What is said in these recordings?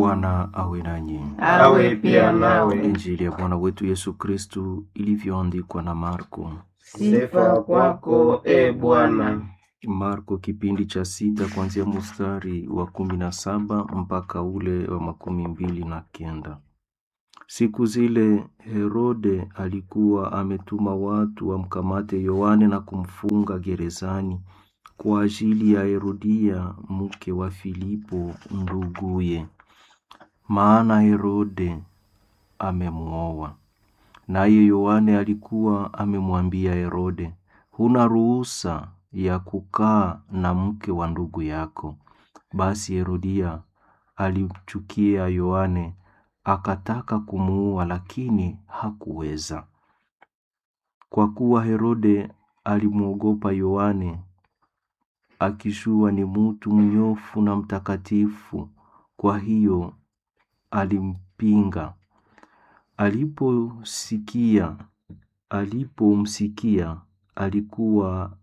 Bwana awe nanyi. awe pia nawe. Injili ya Bwana wetu Yesu Kristu ilivyoandikwa na Marko. Sifa kwako e Bwana. Marko kipindi cha sita kuanzia mstari wa kumi na saba mpaka ule wa makumi mbili na kenda. Siku zile Herode alikuwa ametuma watu wamkamate Yohane na kumfunga gerezani kwa ajili ya Herodia mke wa Filipo nduguye, maana Herode amemuoa. Naye Yohane alikuwa amemwambia Herode, huna ruhusa ya kukaa na mke wa ndugu yako. Basi Herodia alimchukia Yohane, akataka kumuua, lakini hakuweza, kwa kuwa Herode alimwogopa Yohane, akijua ni mutu mnyofu na mtakatifu. Kwa hiyo alimpinga. Aliposikia alipomsikia alikuwa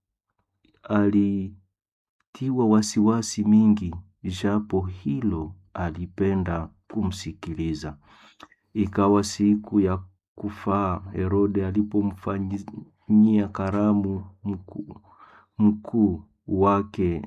alitiwa wasiwasi mingi, japo hilo alipenda kumsikiliza. Ikawa siku ya kufaa, Herode alipomfanyia karamu mkuu mkuu wake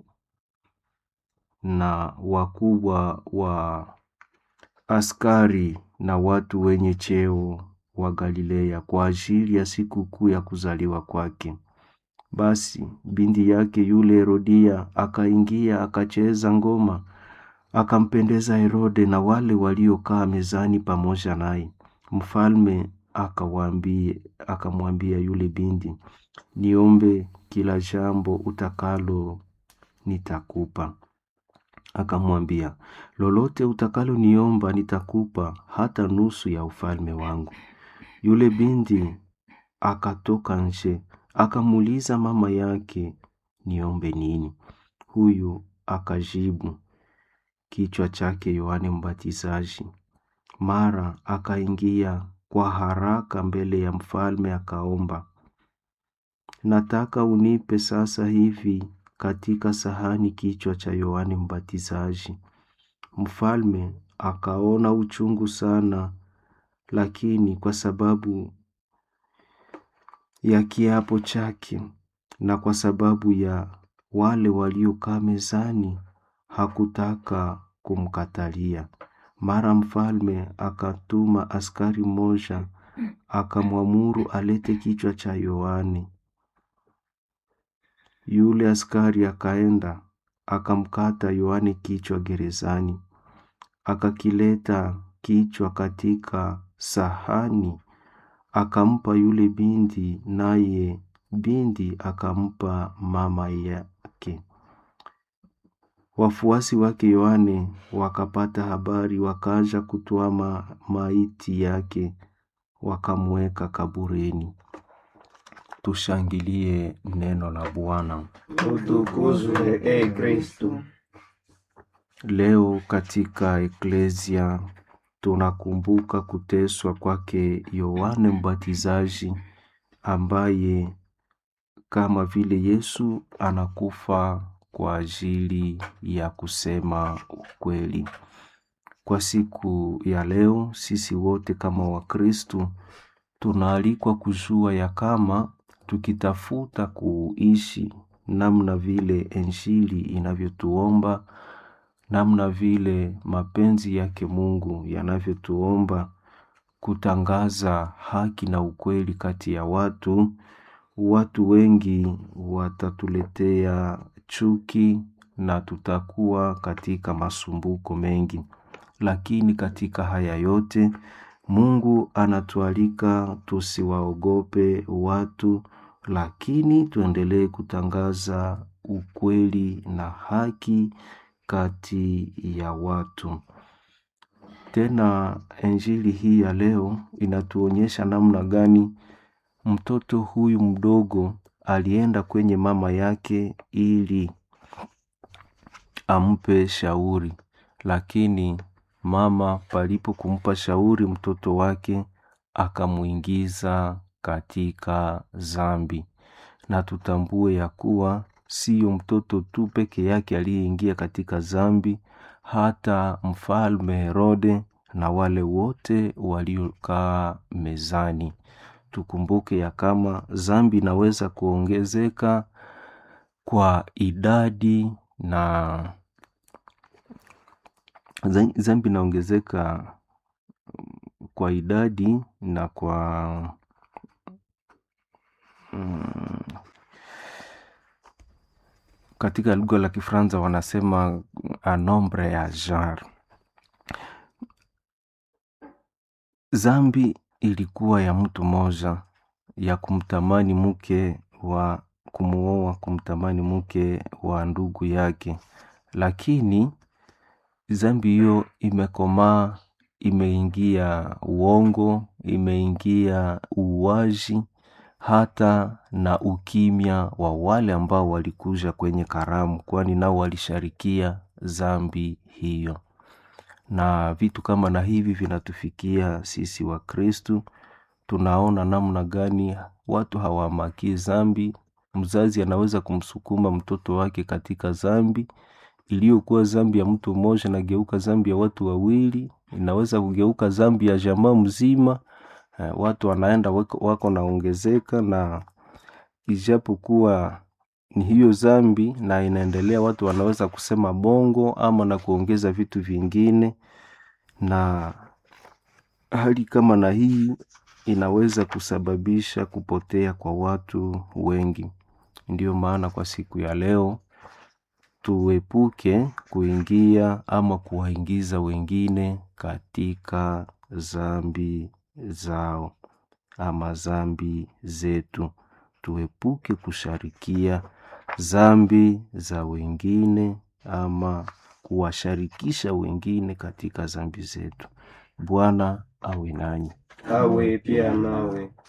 na wakubwa wa askari na watu wenye cheo wa Galilea kwa ajili ya sikukuu ya kuzaliwa kwake. Basi binti yake yule Herodia akaingia akacheza ngoma, akampendeza Herode na wale waliokaa mezani pamoja naye. Mfalme akawaambia akamwambia yule binti, niombe kila jambo utakalo nitakupa. Akamwambia, lolote utakalo niomba nitakupa, hata nusu ya ufalme wangu. Yule binti akatoka nje, akamuuliza mama yake, niombe nini? Huyu akajibu, kichwa chake Yohane Mbatizaji. Mara akaingia kwa haraka mbele ya mfalme akaomba, nataka unipe sasa hivi katika sahani kichwa cha Yohane Mbatizaji. Mfalme akaona uchungu sana, lakini kwa sababu ya kiapo chake na kwa sababu ya wale waliokaa mezani hakutaka kumkatalia. Mara mfalme akatuma askari mmoja akamwamuru alete kichwa cha Yohane. Yule askari akaenda akamkata Yohane kichwa gerezani, akakileta kichwa katika sahani, akampa yule binti, naye binti akampa mama yake. Wafuasi wake Yohane wakapata habari, wakaja kutoa ma maiti yake, wakamweka kaburini. Tushangilie neno la Bwana. Utukuzwe e Kristu. Leo katika eklesia tunakumbuka kuteswa kwake Yohane Mbatizaji, ambaye kama vile Yesu anakufa kwa ajili ya kusema ukweli. Kwa siku ya leo, sisi wote kama Wakristu tunaalikwa kujua ya kama tukitafuta kuishi namna vile Injili inavyotuomba, namna vile mapenzi yake Mungu yanavyotuomba kutangaza haki na ukweli kati ya watu, watu wengi watatuletea chuki na tutakuwa katika masumbuko mengi. Lakini katika haya yote Mungu anatualika tusiwaogope watu, lakini tuendelee kutangaza ukweli na haki kati ya watu. Tena Injili hii ya leo inatuonyesha namna gani mtoto huyu mdogo alienda kwenye mama yake ili ampe shauri, lakini mama palipo kumpa shauri mtoto wake akamuingiza katika zambi. Na tutambue ya kuwa siyo mtoto tu peke yake aliyeingia katika zambi, hata mfalme Herode na wale wote waliokaa mezani. Tukumbuke ya kama zambi inaweza kuongezeka kwa idadi na zambi inaongezeka kwa idadi na kwa mm, katika lugha la Kifaransa wanasema a nombre ya genre. Zambi ilikuwa ya mtu mmoja ya kumtamani mke wa kumuoa, kumtamani mke wa ndugu yake, lakini zambi hiyo imekomaa, imeingia uongo, imeingia uuaji, hata na ukimya wa wale ambao walikuja kwenye karamu, kwani nao walisharikia zambi hiyo. Na vitu kama na hivi vinatufikia sisi wa Kristu. Tunaona namna gani watu hawamakii zambi. Mzazi anaweza kumsukuma mtoto wake katika zambi iliyokuwa zambi ya mtu mmoja, nageuka zambi ya watu wawili, inaweza kugeuka zambi ya jamaa mzima. Eh, watu wanaenda wako, wako naongezeka, na ijapokuwa ni hiyo zambi na inaendelea, watu wanaweza kusema bongo ama na kuongeza vitu vingine, na hali kama na hii inaweza kusababisha kupotea kwa watu wengi. Ndiyo maana kwa siku ya leo tuepuke kuingia ama kuwaingiza wengine katika zambi zao ama zambi zetu. Tuepuke kusharikia zambi za wengine ama kuwasharikisha wengine katika zambi zetu. Bwana awe nanyi. awe pia nawe.